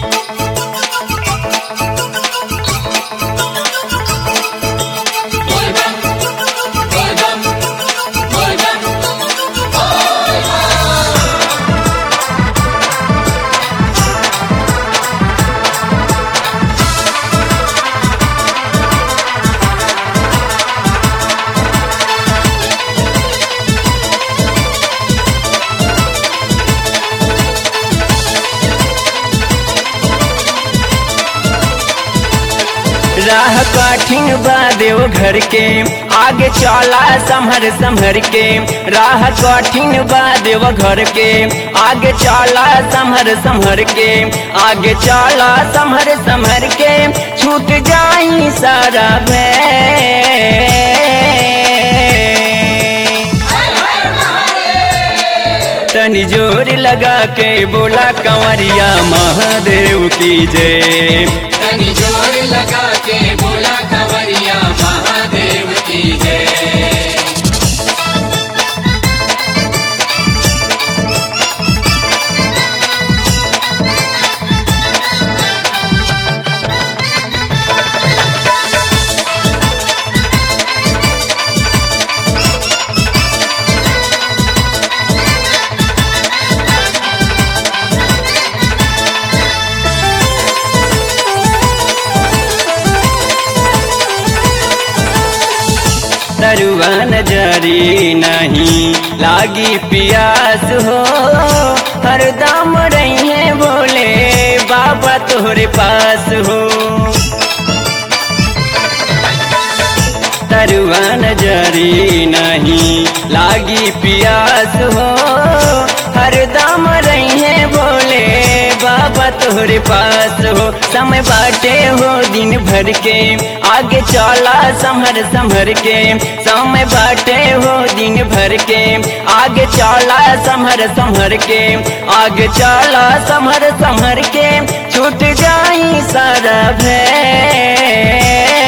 राह कठिन बा देव घर के आगे चला संभर संभर के राह कठिन बा देव घर के आगे चला संभर संभर के आगे चला संभर संभर के छूट जाई सारा भय तनी जोर लगा के बोला कंवरिया महादेव की जय तनी जोर लगा के बोला कंवरिया महादेव की जय तरुआ नजरी नहीं लागी पियास हो हरदम रहिए बोले बाबा तोहरे पास हो तरुआ नजरी नहीं लागी पियास हो हरदम रहिए बोले बाबा तोहरे पास हो समय बाटे हो दिन भर के आगे चला संभर संभर के समय बाटे हो दिन भर के आगे चला संभर संभर के आगे चला संभर संभर के छूट जाई सारा भय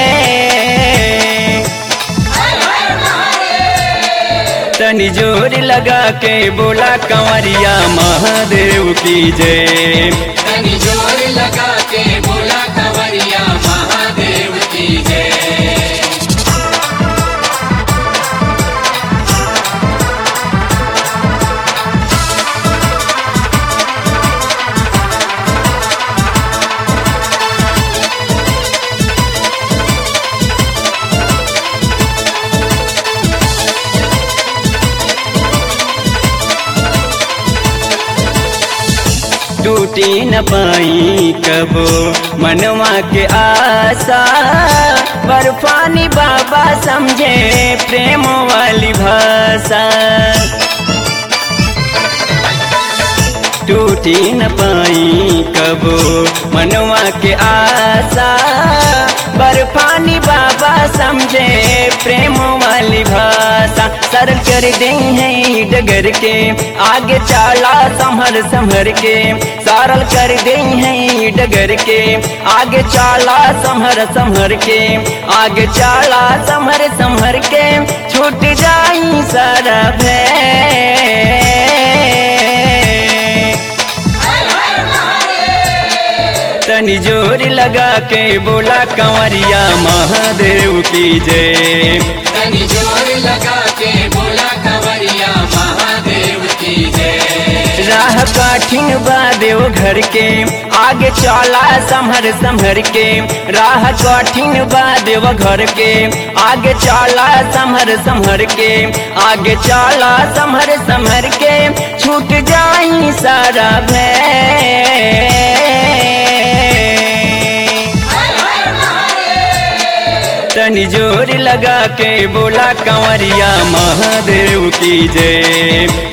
तनी जोर लगा के बोला कंवरिया महादेव की जय तनी जोर लगा के बोला कंवरिया महादेव की जय टूटी न पाई कबो मनवा के आशा बर्फानी बाबा समझे प्रेम वाली भाषा टूटी न पाई कबो मनवा के आशा बर्फानी बाबा समझे प्रेम वाली भाषा सरल कर दे है डगर के आगे चाला संभर संभर के सरल कर दे है डगर के आगे चाला संभर संभर के आगे चाला संभर संभर के छूट जाई सारा भय तनी जोर लगा के बोला कंवरिया महादेव की जय तनी जोर लगा के बोला कंवरिया महादेव की जय राह कठिन बा देव घर के आगे चला संभर संभर के राह कठिन बा देव घर के आगे चला संभर संभर के आगे चला संभर संभर के छूट जाई सारा भय तनी जोर लगा के बोला कंवरिया महादेव की जय